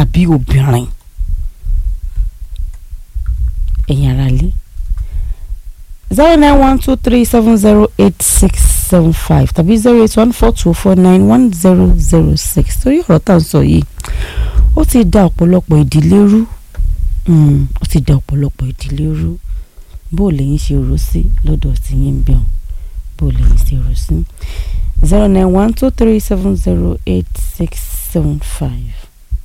àbí obìnrin ẹ̀yin ara lé zero nine one two three seven zero eight six seven five tàbí zero eight one four two four nine one zero zero six torí ọ̀rọ̀ tá à ń sọ yìí ó ti da ọ̀pọ̀lọpọ̀ ìdílé rú Mm, ó ti da ọ̀pọ̀lọpọ̀ ìdílé rú bó lẹ́yìn ṣe rò sí lọ́dọ̀ tí yín ń bẹ̀rù bó lẹ́yìn ṣe rò sí zero nine one two three seven zero eight six seven five.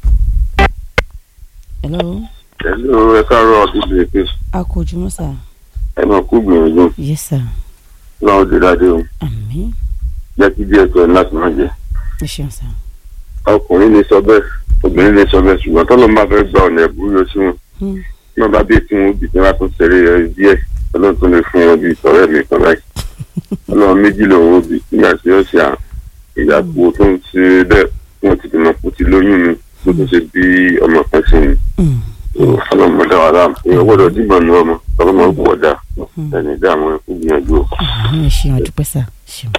hello Hello, ẹ káàárọ̀ ọdún bèbè. a kò jùmọ̀ sá Ẹ máa kú gbìyànjú. yes sir Láwọn òde dáadé o. àmín Jẹ́ kí díẹ̀ tó ẹ láti máa jẹ. ẹ ṣeun sá Ọkùnrin lè sọ bẹ́ẹ̀, obìnrin lè sọ bẹ́ẹ̀ ṣùgbọ́n tọ́lọ́ máa fẹ́ gba ọ̀nà ẹ̀bùrú yọ sí wọn. Hmm. Tí wọ́n bá dé tí wọ́n bì tí wọ́n á tún ṣeré ẹ díẹ̀, ọlọ́run tún lè fún wọn bí ìtọ́rẹ́ mi kan báyìí. Ọlọ́run méjì lòun ó bì nígbà tí ó ṣe à ìyàpò tó ń ṣe bẹ́ẹ̀ wọ́n ti dènà kó ti lóyún mi tó tún ṣe bí ọmọ kan sí mi. Mm, Ọlọ́run mọ̀ dá wa láàmú. Èèyàn gbọ́dọ̀ dìbò ní ọmọ, ọlọ́mọ ó pọ̀ dá. Ẹni dá àwọn ẹkú gbìyànjú o. àmín ẹ ṣeun àdúpẹ́ sá ṣeun.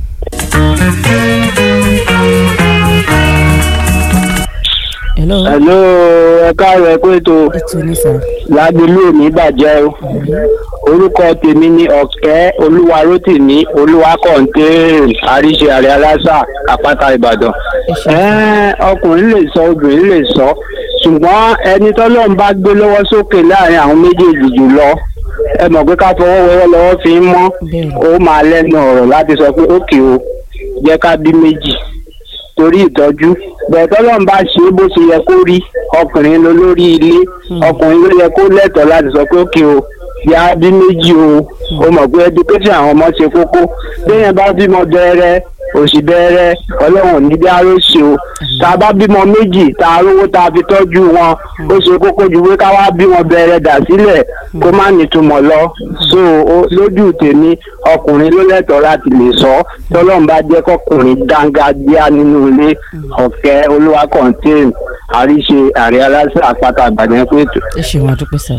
hello Hello, ẹ káàárọ̀ ẹ kú ètò ètò ní sá lágbèlú òní bàjẹ́ o. Orúkọ tèmi ni Ọ̀kẹ́ Olúwarótìmí Olúwakọ̀ǹtẹ́ẹ̀n Àríṣe Àrẹ Aláṣà Àpáta Ìbàdàn. Ẹ́ẹ́, Ọkùnrin lè sọ obìnrin lè sọ ṣùgbọ́n ẹni tọ́lọ́run bá gbé lọ́wọ́ sókè láàrin àwọn méjèèjì jùlọ ẹ mọ̀ pé ká fọwọ́ wẹ́wọ́ lọ́wọ́ fi ń mọ́ Bẹ́ẹ̀ni. ó máa lẹ́nu ọ̀rọ̀ láti sọ pé ókè o jẹ́ ká bí méjì torí ìtọ́jú bẹ́ẹ̀ tọ́lọ́run bá ṣe é bó ṣe yẹ kó rí ọkùnrin ló lórí ilé ọkùnrin ló yẹ kó lẹ́tọ̀ọ́ láti sọ pé ókè o yá bí méjì o ó mọ̀ pé education àwọn ọmọ ṣe kókó béèyàn bá bímọ bẹ̀rẹ̀ òsì bẹ̀rẹ̀ ọlọ́run ní bí aró ṣe o tá a bá bímọ méjì tá a rówó tá a fi tọ́jú wọn ó ṣe kókó ju pé ká wá bímọ bẹ̀rẹ̀ dà sílẹ̀ kó má nítumọ̀ lọ so ó- lójú tèmi ọkùnrin ló lẹ́tọ̀ọ́ láti lè sọ tọ́lọ́run bá jẹ́ kọkùnrin dángájíá nínú ilé ọ̀kẹ́ olúwa kọ̀ǹtẹ́ẹ̀n àríṣe àrẹ aláṣẹ àpáta àgbàdàn pé ètò. ẹ ṣeun àdúpẹ́ sá.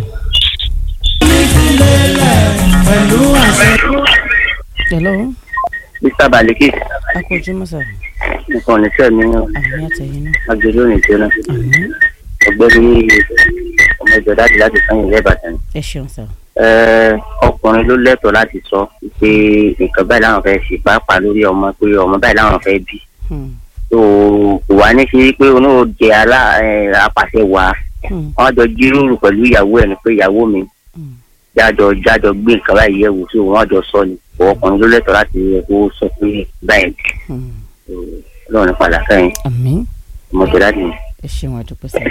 hello mr baliki a kò jùmọ̀ sá nǹkan oníṣẹ́ mi àmín àtẹ̀yìn náà agbèrè òyìnbó náà àmín ọgbẹ́ni ọmọ ìjọ dáàdì láti sàn yìí lẹ́bàtàn. ẹ ṣeun sá. Ẹ, ọkùnrin ló lẹ́tọ̀ọ́ láti sọ pé nǹkan báyìí làwọn fẹ́ ṣe pàápàá lórí ọmọ pé ọmọ báyìí làwọn fẹ́ bí. Hmm, tó kò wá ní sí pé onú jẹ alá ẹ, apàṣẹ wà hmm, wọn jọ jíròrò pẹ̀lú ìyàwó ẹ̀ ni pé ìyàwó mi hmm. jájọ jájọ gbé nǹkan báyìí yẹ̀wò tí wọn jọ sọ ni ọkùnrin ló lẹ́tọ̀ọ́ láti yẹ kó sọ pé báyìí hmm. lọ́run padà sẹ́yìn àmín ọmọ ìjọ dáàdì mi. ẹ ṣeun àdúpẹ́ sá.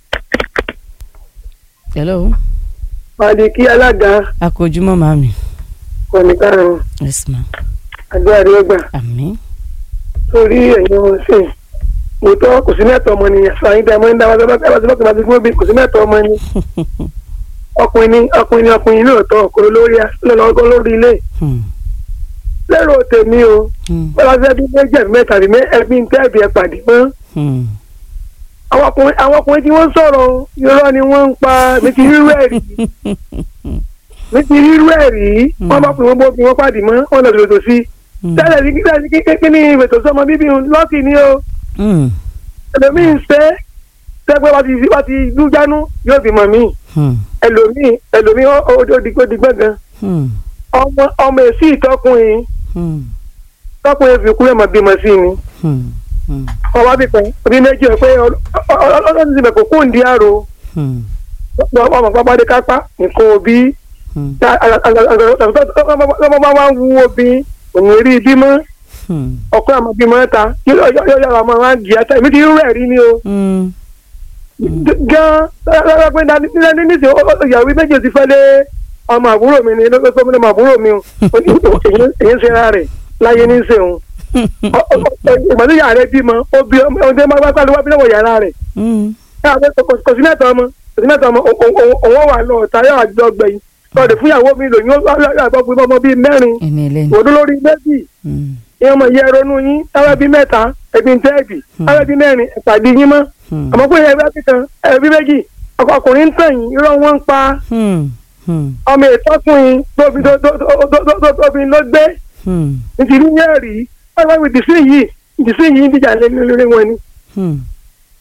hello Màdìkí alága a kò jùmọ̀ màmí kọ̀ọ̀nì karùn-ún yes ma àdúrà rẹ̀ gbà àmín sórí ẹ̀yin ọmọ sí i. Òótọ́ kò sí mẹ́tọ̀ ọmọ nìyẹn sọ àyíká ẹ̀mọ́ ń dá wájú bá ti bọ́kì máa ti fún obì kò sí mẹ́tọ̀ ọmọ ni. Ọkùnrin ni ọkùnrin ni ọkùnrin lóòótọ́ ọkùnrin lórí lọ́lọ́gọ́ lórí ilé. Hmm, Lérò tèmi o, hmm, bọ́lá fẹ́ bí méjì ẹ̀bí mẹ́ta àbí ẹbí ń tẹ́ẹ̀bì ẹ̀ pàdé mọ́. hmm. Àwọn ọkùnrin àwọn ọkùnrin tí wọ́n ń sọ̀rọ̀ o, irọ́ ni wọ́n ń pa mi ti rírú ẹ̀ rí. Mi ti rírú ẹ̀ rí. Wọ́n bá pè wọ́n bó fi wọ́n pàdé mọ́, wọ́n lọ dòdò sí i. Hmm, tẹ́lẹ̀ ní kíkẹ́ kí ní ìfètò sọmọ bíbí ń lọ́ọ̀kì ni o hmm, ẹlòmíì ń ṣe tẹ́gbẹ́ wá ti wá ti dújánú yóò fi mọ̀ mí hmm, ẹlòmíì ẹlòmíì ó ó ó digbó digbó gan hmm, ọmọ ọmọ èsì ìtọ́kùnrin hmm, tọ́kùnrin fi kú ẹ̀mọ́ bímọ sí ni hmm, hmm, ọwọ́ bí kan bí méjì ọ̀ pé ọlọ́dún ti bẹ̀ kó kún di àrò hmm, ọmọ pápá dé kápá nǹkan òbí hmm, ọmọ bá wá ń wú obì òun rí bímọ hmm, ọkọ àmọ́ bímọ ta yóò yára ọmọ wa jì átá èmi ti rú ẹ̀rí ni o. hmm, gan lọ́wọ́ pé nílẹ̀ nísìnyí ìyàwó méjì ti fẹ́ lé ọmọ àbúrò mi ni lọ́wọ́ pé ọmọ àbúrò mi o èyí ń ṣe ara rẹ̀ láyé ní sèun ìgbà tí yàrá rẹ̀ bímọ ó bí ọmọ ọdún máa gbá lọ́wọ́ bí lọ́wọ́ yàrá rẹ̀ hmm, kò sí mẹ́ta ọmọ kò sí mẹ́ta ọmọ òun wà lọ ọ̀tá yóò àjọ gbẹ̀yìn lọ́ọ̀dẹ̀ fún ìyàwó mi lòyún àgbọ̀ pé ọmọ bíi mẹ́rin ẹni ẹlẹ́ni. òdó lórí méjì Hmm, ìyẹn ọmọ yẹ ronú yín táwọn bíi mẹ́ta ẹbí ń tẹ́ẹ̀bì táwọn bíi mẹ́rin ẹ̀pàdé yín mọ́ hmm, àmọ́ pé ẹbí akíkan ẹbí méjì ọkùnrin ń tàn yín irọ́ wọn ń pa hmm, hmm, ọmọ ìtọ́kùnrin tóbi tóbi ló gbé hmm, nítorí yẹn rí ọlọ́run ìdísí yìí ìdísí yìí ń dìjà lé lórí wọn ni hmm,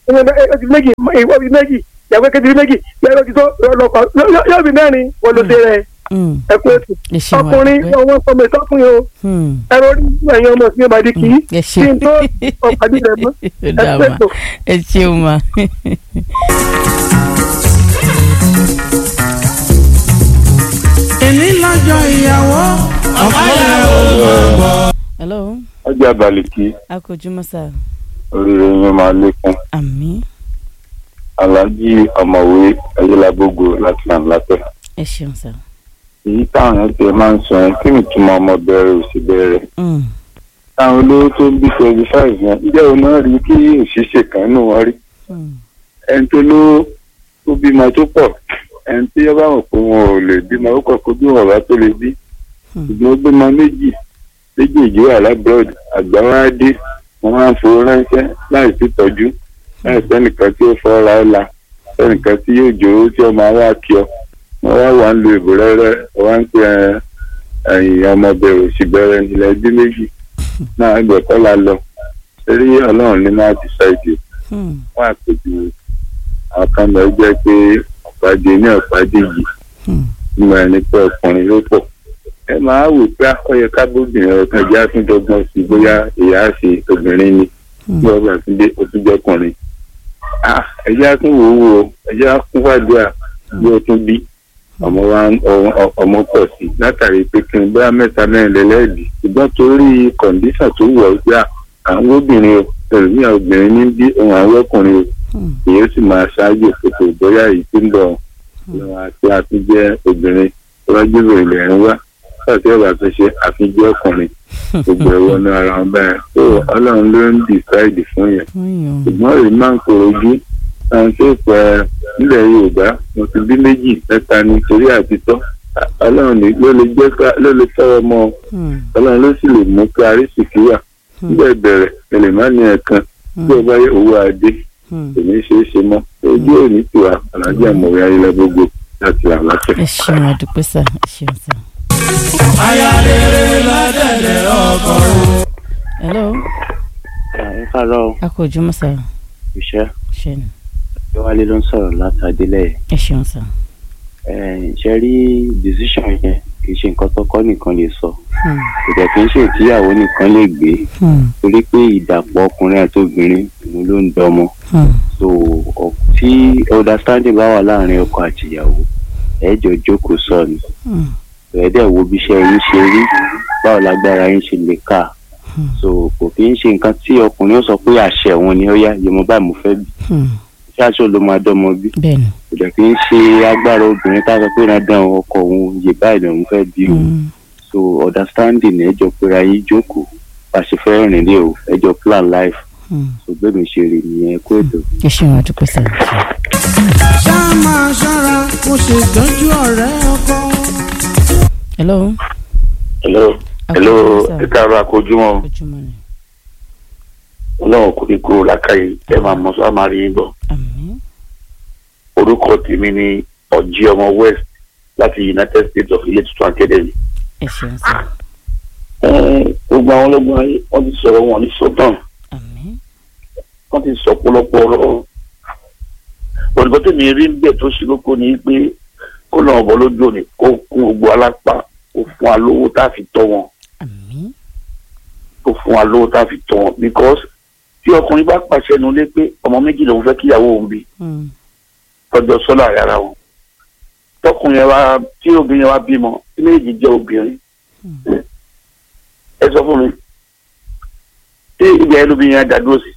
ó ti méjì ìwọ bí méjì ìyàwó kejì bí méjì ìyàwó kejì tó lọ́pàá yóò bí mẹ́rin wọ́n ló ṣe rẹ̀ Mm. ẹ pé ètò ẹ ṣeun ọkùnrin àdúpẹ́. ọwọ́ ọmọ ìtọ́kùnrin o Hmm. ẹ̀rọ orí ẹ̀yin ọmọ sí ọmọdé kì í ẹ kí ṣeun n tó ọ̀pàdé rẹ̀ mọ́ ó ẹ dáa pé ma ètò. ẹ ṣeun ma. èmi lọ́jọ́ ìyàwó ọ̀pọ̀ hello ọjà balùkì akójúmọ́ sá oríire yín máa lékún àmì aláàjì ọ̀mọ̀wé ayélujábógo láti àǹlàtẹ̀. ẹ ṣeun sá. èyí táwọn yẹn tẹ máa ń sọ yẹn kí ni ìtumọ̀ ọmọ bẹ̀rẹ̀ òsì bẹ̀rẹ̀. Mm. táwọn olówó tó bí twenty five yẹn ǹjẹ́ òun náà rí kí òṣìṣẹ́ kan nù wọ́n rí. Mm. ẹni tó lówó tó bímọ tó pọ̀ ẹni tí yọba mọ̀ pé wọn ò lè bímọ ó kọ̀ kó bí wọn bá tó lè bí. Hmm. ṣùgbọ́n ó bímọ méjì méjèèjì wà lábúròd àgbà wọn á dé wọn máa ń fowó ránṣẹ́ láì sí tọ́jú láì sẹ́nìkan tí ó fọ́ra ọ́ la sẹ́nìkan tí yóò jòrò tí ọmọ wa kí ọ wọn wá wà ń lo ìbò rẹ́rẹ́ wọn ń pè ẹ ẹ̀yìn ọmọbìnrin òsì bẹ̀rẹ̀ nílẹ̀ ẹbí méjì náà ẹgbẹ̀kọ́ la lọ torí ọlọ́run ní máa ti ṣáìdì Hmm. wọn àpèjì àwọn kan lọ jẹ́ pé ọ̀pàdé ní ọ̀pàdé yìí Hmm. nígbà ẹni pé ọkùnrin ló pọ̀ ẹ máa wò pé ọyẹ kábóbìnrin ọkàn ìjà àtúndọ́gbọ́n sí bóyá ìyá àṣẹ obìnrin ni Hmm. bí ọgbà tún dé o tún jọkùnrin ẹjẹ á tún wò ó wò ó ẹjẹ á kún fàdúrà bí o tún bí ọmọ wa ń- ọ- ọ- ọmọ pọ̀ sí látàrí pé kí n bá mẹ́ta mẹ́rin lẹ́lẹ́ẹ̀dì ṣùgbọ́n torí kọ̀ǹdíṣà tó wọ̀ ọ́ gbà àwọn obìnrin o ẹlòmíà obìnrin ní bí ohun àwọn ọkùnrin o Hmm. èyí sì máa ṣáájú òkòtò bóyá èyí tí ń bọ̀ lọ́wọ́ àti àfijẹ́ obìnrin tó bá jẹ́bẹ̀ ilẹ̀ ń wá láti ọ̀bà tó ṣe àfijẹ́ ọkùnrin gbogbo ẹ̀wọ̀n ní ara wọn báyìí tó ọlọ́run ló ń dìsáìdì fún yẹn Fún yàn. ṣùgbọ́n èyí máa ń kóró ojú àwọn tó pẹ́ nílẹ̀ yorùbá mo ti bí méjì mẹ́ta nítorí àtitọ́ ọlọ́run ní- ló lè jẹ́ ká ló lè tọ́ ọmọ Hmm. ọlọ́run ló sì lè mú ká arísìkí wà nígbà ìbẹ̀rẹ̀ ẹlẹ́ má ní ẹ̀kan bí ọba yẹ owó adé Hmm. kò ní ṣeé ṣe mọ́ ojú òní tiwa alájà mọ̀wé ayẹlẹ gbogbo láti àlàáfíà. ẹ ṣeun àdúpẹ́ sá ẹ ṣeun sá. ayáléré ládẹ̀dẹ̀ ọkọ̀ hello ẹ káàárọ̀ akójúmọ́ sá iṣẹ́ ṣe ni ìwálé ló ń sọ̀rọ̀ látàdélẹ̀ ẹ ṣeun sá. ṣe rí decision yẹn kì í ṣe nǹkan tọkọ nìkan lè sọ Hmm. kò dẹ̀ kì í ṣe ìtìyàwó nìkan lè gbé Hmm. torí pé ìdàpọ̀ ọkùnrin àti obìnrin òun ló ń dọmọ Hmm. so ọ- tí understanding bá wà láàrin ọkọ àti ìyàwó ẹ jọ jókòó sọ ni Hmm. ẹ dẹ̀ wo bí iṣẹ́ yín ṣe rí báwo lágbára yín ṣe lè kà Hmm. so kò kí ń ṣe nǹkan tí ọkùnrin ó sọ pé àṣẹ òun ni ó yá yẹmọ báyìí mo fẹ́ bí Hmm. ṣé aṣọ ló máa dọ́mọ bí bẹ́ẹ̀ni. kò dẹ̀ kí ń ṣe agbára obìnrin tá a sọ pé dandan ọkọ òun yè báyìí lòun fẹ́ bí o Hmm. so understanding ẹ jọ pera yín jókòó bá a ṣe fẹ́ rìn lé o ẹ jọ plan life Hmm. so bẹ́ẹ̀ mi ṣe rè nìyẹn kó ètò. ẹ ṣeun àdúpẹ́ sá. ṣá máa ṣọ́ra mo ṣètọ́jú ọ̀rẹ́ ọkọ. hello hello hello ẹ káàárọ̀ àkójúmọ́ ojúmọ́ ni ọlọ́run kò ní kúrò lákàyè ẹ máa mọ sọ máa rí yín bọ̀ àmín orúkọ tèmi ni ọjí ọmọ west láti united states of ilé tuntun academy. ẹ ṣeun sá gbogbo àwọn ọlọ́gbọ́n ayé wọ́n ti sọ̀rọ̀ wọn ní sọ́tàn àmín wọ́n ti sọ pọ̀lọpọ̀ ọ̀rọ̀ òdìbò tèmi rí ń bẹ̀ tó ṣe kókó ni pé kó lọ́n ọ̀bọ lójú òní kó kún gbogbo alápá kó fún wa lówó tá a fi tọ́ wọn àmín kó fún wa lówó tá a fi tọ́ wọn because tí ọkùnrin bá pàṣẹ nu lé pé ọmọ méjì lòun fẹ́ kíyàwó òun bí Hmm. tọjọ sọlá yàrá wọn tọkùnrin yẹn wá tí obìnrin yẹn wá bímọ tí méjì jẹ obìnrin ẹ sọ fún mi tí ìgbà yẹn lóbìnrin yẹn dàdúró sí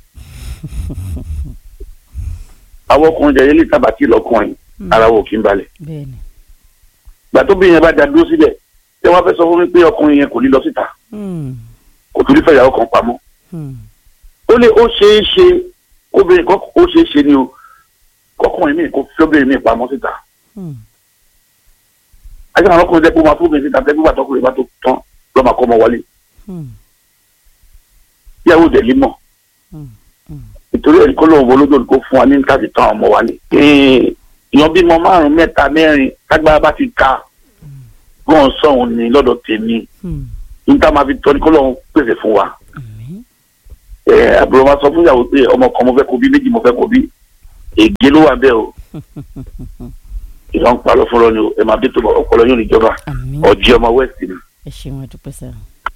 àwọn ọkùnrin jẹ yẹlẹ tábàtì lọkùnrin ara wò kí n balẹ̀ bẹ́ẹ̀ni. gbà tóbìnrin yẹn bá dàdúró síbẹ̀ tí wọ́n fẹ́ sọ fún mi pé ọkùnrin yẹn kò ní lọ síta Hmm. kò tún ní fẹ́ ìyàwó kan pamọ́ Hmm. ó lè ó ṣeé ṣe obìnrin kan ó ṣeé ṣe ni o kọkùnrin mi kò fi obìnrin mi pamọ́ síta Hmm. ajá àwọn ọkùnrin jẹ́ pé ó máa fún obìnrin síta tẹ́gbẹ́ bàtọ́ ọkùnrin bá tó tán lọ́ máa kọ́ ọmọ wọlé Hmm. ìyàwó dẹ̀ límọ̀ Hmm. Hmm. nítorí ẹ̀rí kọ́ lóun olódò kó fún wa ní káàdì tán ọmọ wa ni. èèyàn bímọ márùn mẹ́ta mẹ́rin tágbára bá ti ka gbọ́n sọ̀hún ni lọ́dọ̀ tèmi Hmm. níta máa fi tọ́ ní kọ́ lóun pèsè fún wa. àmín ẹ àbúrò máa sọ fún ìyàwó pé ọmọ kan mo fẹ́ kó bí méjì mo fẹ́ kó bí ègé ló wà bẹ́ẹ̀ o ìlànà ń parọ́ fúnra ni o ẹ máa bí tó ọpọlọ yóò níjọba àmín ọjí ọmọ west ni. ẹ ṣeun àdúpẹ́ sá.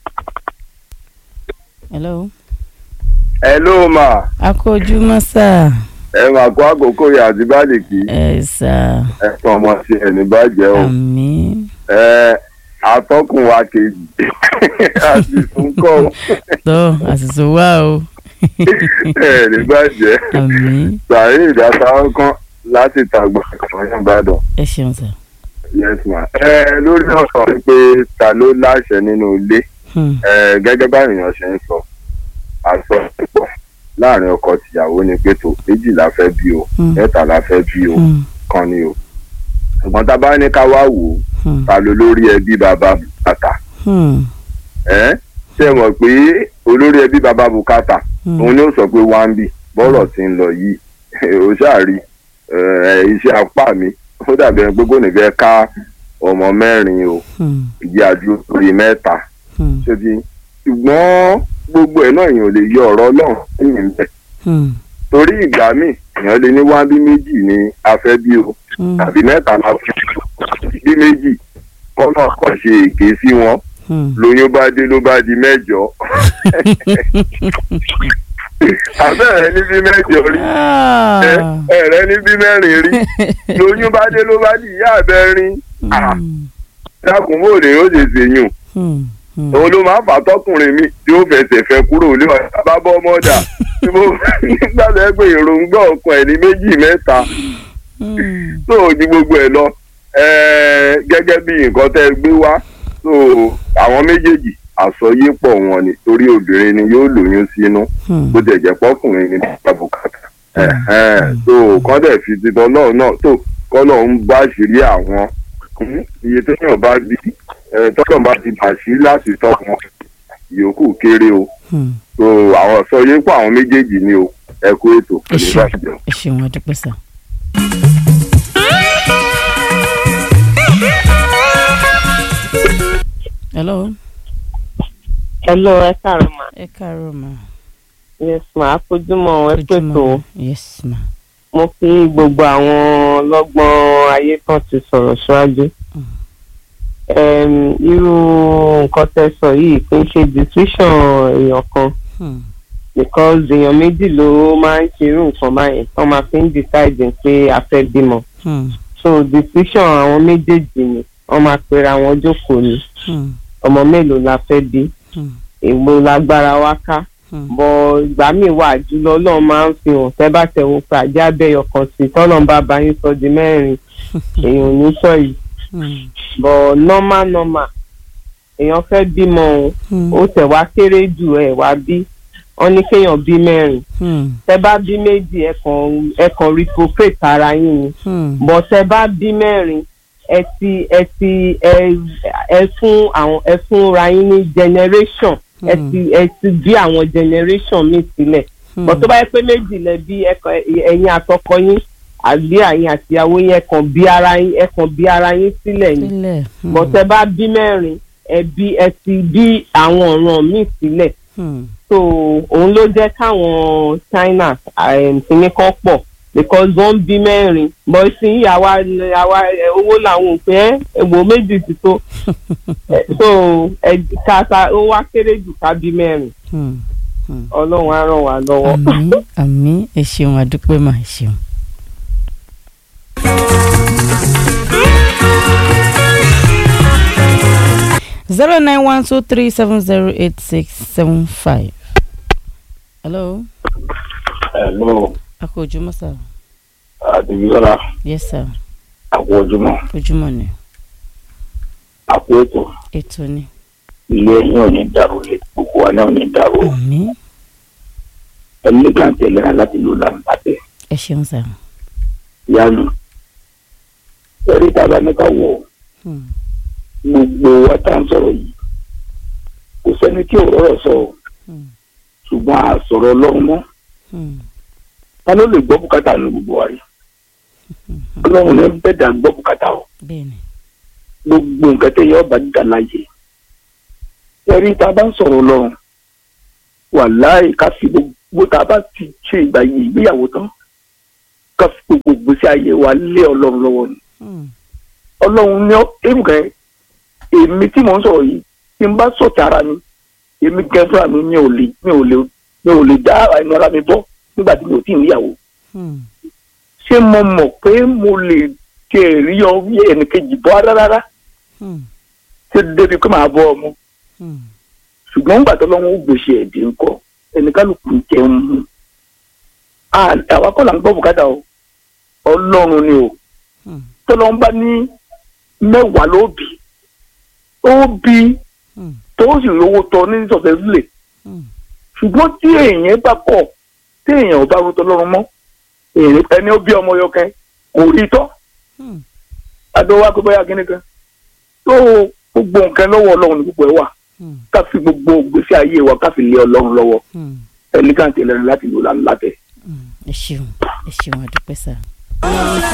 hello. ẹ ló mà akójúmọ́ sá. ẹ mà kó àkókò yà àti bálìkì ẹ sá. ẹ fún ọmọ sí ẹni bàjẹ́ o àmín. ẹ atọ́kùn wa kejì àti sunkọ́ tó àṣìṣe wá o. ẹni bàjẹ́ àmín. sàárè ìdásáwọ́ kan láti tàgbà ọ̀yàn ìbàdàn ẹ ṣeun sá. yes ma ẹ lórí ọ̀sán pé ta ló láṣẹ nínú ilé Hmm. ẹ gẹ́gẹ́ báyìí èèyàn ṣe ń sọ àṣọ ìpọ̀ láàrin ọkọ tìyàwó ni pé tó méjì la fẹ́ bí o Hmm. mẹ́ta la fẹ́ bí o Hmm. kan ni o ṣùgbọ́n tá a bá ní ká wá wò ó Hmm. ta ló lórí ẹbí bàbá bùkátà Hmm. ẹ ṣe mọ̀ pé olórí ẹbí bàbá bùkátà Hmm. òun ni ó sọ pé wá ń bì bọ́rọ̀ ti ń lọ yìí ó ṣàrí ẹ, iṣẹ́ apá mi ó dàbí ẹni pé kò ní fẹ́ ká ọmọ mẹ́rin o Hmm. ìdí àdúró lórí mẹ́ta Hmm. ṣébi ṣùgbọ́n gbogbo ẹ̀ náà èèyàn ò lè yọ ọ̀rọ̀ ọlọ́run lẹ́yìn bẹ́ẹ̀ Hmm. torí ìgbà míì èèyàn lè ní wá bí méjì ní afẹ́ bí o Hmm. tàbí mẹ́ta la fẹ́ bí méjì kọ́nà kàn ṣe èké sí wọn Hmm. lóyún bá dé ló bá di mẹ́jọ abẹ́rẹ́ ní bí mẹ́jọ rí ẹ Ah. ẹ̀rẹ́ ní bí mẹ́rin rí lóyún bá dé ló bá di ìyá abẹ́rin Ah. Hmm. dákun bò lè ó ṣe ṣèyùn Hmm. Hmm. òun ló máa ń fà tọkùnrin mi tí ó fẹsẹ̀ fẹ́ kúrò lé ọ̀rẹ́ bá bọ́ mọ́dà tí mo nígbà tó yẹ pé èròǹgbà ọkàn ẹ̀ ní méjì mẹ́ta Hmm. tó o ní gbogbo ẹ̀ lọ ẹ̀ẹ́, gẹ́gẹ́ bí nǹkan tẹ́ ẹ gbé wá tó àwọn méjèèjì àsọyépọ̀ wọn ni torí obìnrin ni yóò lóyún sínú Hmm. bó tẹ̀ jẹ́ pọ́kùnrin ni bàbá bùkátà ẹ̀hẹ́n, tó kọ́ dẹ̀ fi titọ́ náà náà tó kọ́ náà ń bá àṣírí àwọn Hmm, iye téèyàn bá bí ẹ̀, tọ́lọ̀ bá ti bàṣí láti tọ́ wọn ìyókù kéré o Hmm. so àwọn àsọyépọ̀ àwọn méjèèjì ni o ẹ kú ètò ẹ ní ṣeun bàjẹ́. ẹ ṣeun àdúpẹ́ sá. hello hello ẹ káàárọ̀ ma ẹ káàárọ̀ ma. yes ma àfojúmọ́ ẹ pètò yes ma. mo kí gbogbo àwọn ọlọ́gbọ́n ayé kan ti sọ̀rọ̀ ṣáájú Em, irú nǹkan tẹ́ sọ yìí kì í ṣe decision èèyàn kan Hmm. because èèyàn méjì ló máa ń ṣe irú nǹkan báyìí wọ́n máa fi ń decide pé a fẹ́ bímọ Hmm. so decision àwọn méjèèjì ni wọ́n máa pera wọn jókòó ni Hmm. ọmọ mélòó la fẹ́ bí Hmm. èwo lágbára wa ká Hmm. bọ ìgbà míì wà jùlọ Ọlọ́run máa ń fi hàn tẹ́ bá tẹ̀ wọ́n pé àjẹ́ abẹ́yọ kan sí tọ́lọ́n bá bá yín sọ di mẹ́rin èèyàn ò ní sọ yìí Hmm. bọ̀ normal normal èèyàn fẹ́ bímọ o Hmm. ó tẹ̀ wá kéré jù ẹ̀ wá bí wọ́n ní kéèyàn bí mẹ́rin Hmm. tẹ́ bá bí méjì ẹ kàn ẹ kàn reciprocate ara yín ni Hmm. bọ̀ tẹ́ bá bí mẹ́rin ẹ ti ẹ ti ẹ ẹ fún àwọn ẹ fún ra yín ní generation ẹ Hmm. ti ẹ ti bí àwọn generation míì sílẹ̀ Hmm. bọ̀ tó bá yẹ pé méjì lẹ bí ẹ̀kan- ẹ̀yin àtọkọ yín àbí àyìn àtìyàwó yín ẹ kàn bí ara yín ẹ kàn bí ara yín sílẹ̀ ni sílẹ̀. Hmm. bọ̀ tẹ́ bá bí mẹ́rin ẹ bí ẹ ti bí àwọn ọ̀ràn míì sílẹ̀ Hmm. so òun ló jẹ́ káwọn China kìíní kan pọ̀ because wọ́n bí mẹ́rin bọ́ sí àwa àwa ẹ, owó làwọn òpin ẹ èwo méjì ti tó Eh, so ẹ kàkà ó wá kéré jù ká bí mẹ́rin Hmm. Hmm. ọlọ́run á ràn wá lọ́wọ́. àmín àmín ẹ ṣeun àdúpẹ́ mà ẹ ṣeun. zero nine one two three seven zero eight six seven five. hello Hello, akọ ojúmọ́ sá àdìgbìsọ́lá yes sir àpò ojúmọ́ ojúmọ́ ni àpò ètò ètò ni. ilé ẹ̀yìn ò ní dàrú ilé gbogbo wa náà ò ní dàrú àmín ẹni kan tẹ̀lé ra láti lò láǹbàtẹ́ ẹ ṣeun sá. yánu ẹ̀rí tàbá ní ká wọ̀ Hmm. gbogbo wa tá à ń sọ̀rọ̀ yìí kò sẹ́ni tí ò rọ̀rọ̀ sọ ọ́ Hmm. ṣùgbọ́n a sọ̀rọ̀ ọlọ́run mọ́ Hmm. ta ló lè gbọ́ bùkátà ní gbogbo wa yìí ọlọ́run ní bẹ́ẹ̀ dà gbọ́ bùkátà o bẹ́ẹ̀ni. gbogbo nǹkan tẹ́ yọ ọba dídà láàyè ẹ̀rí tá a bá ń sọ̀rọ̀ ọlọ́run wàláì ká fi gbogbo tá a bá ti ṣe ìgbà yìí ìgbéyàwó tán ká fi gbogbo ìgbésí ayé wa lé ọlọ́run lọ́wọ́ ni Hmm. ọlọ́run ní èrùkẹ́ èmi tí mò ń sọ̀rọ̀ yìí tí n bá sọ̀tà ara mi èmi gan fúnra mi mi ò lè mi ò lè mi ò lè dá ẹnu ara mi bọ́ nígbà tí mi ò tí ì níyàwó Hmm. ṣé mo mọ̀ pé mo lè tẹ̀ rí ọ bí ẹnìkejì bọ́ rárá rárá Hmm. ṣé débi pé màá bọ́ ọmọ Hmm. ṣùgbọ́n nígbà tó lọ́wọ́ ó gbèsè ẹ̀dín ńkọ́ ẹnìkálùkù ń jẹun mu À- àwa kọ́ là ń gbọ́ bùkátà o ọlọ́run ni o Hmm. tọ́lọ́run bá ní mẹ́wàá ló bì ó bí Hmm. tó sì rówó tọ ní sọ̀tẹ́ sílẹ̀ Hmm. ṣùgbọ́n tí èèyàn bá kọ̀ tí èèyàn ò bá ro tọlọ́run mọ́ èèyàn- ẹni ó bí ọmọ yọkẹ́ kò rí tọ́ Hmm. adó wa pé bóyá kíní kan tó gbogbo nǹkan lọ́wọ́ ọlọ́run ní gbogbo ẹ̀ wà Hmm. ká fi gbogbo gbèsè ayé wa ká fi lé ọlọ́run lọ́wọ́ Hmm. ẹnì kan tẹ̀lé láti lò lánàá látẹ̀. Hmm. ẹ ṣeun ẹ ṣeun àdúpẹ́ sá.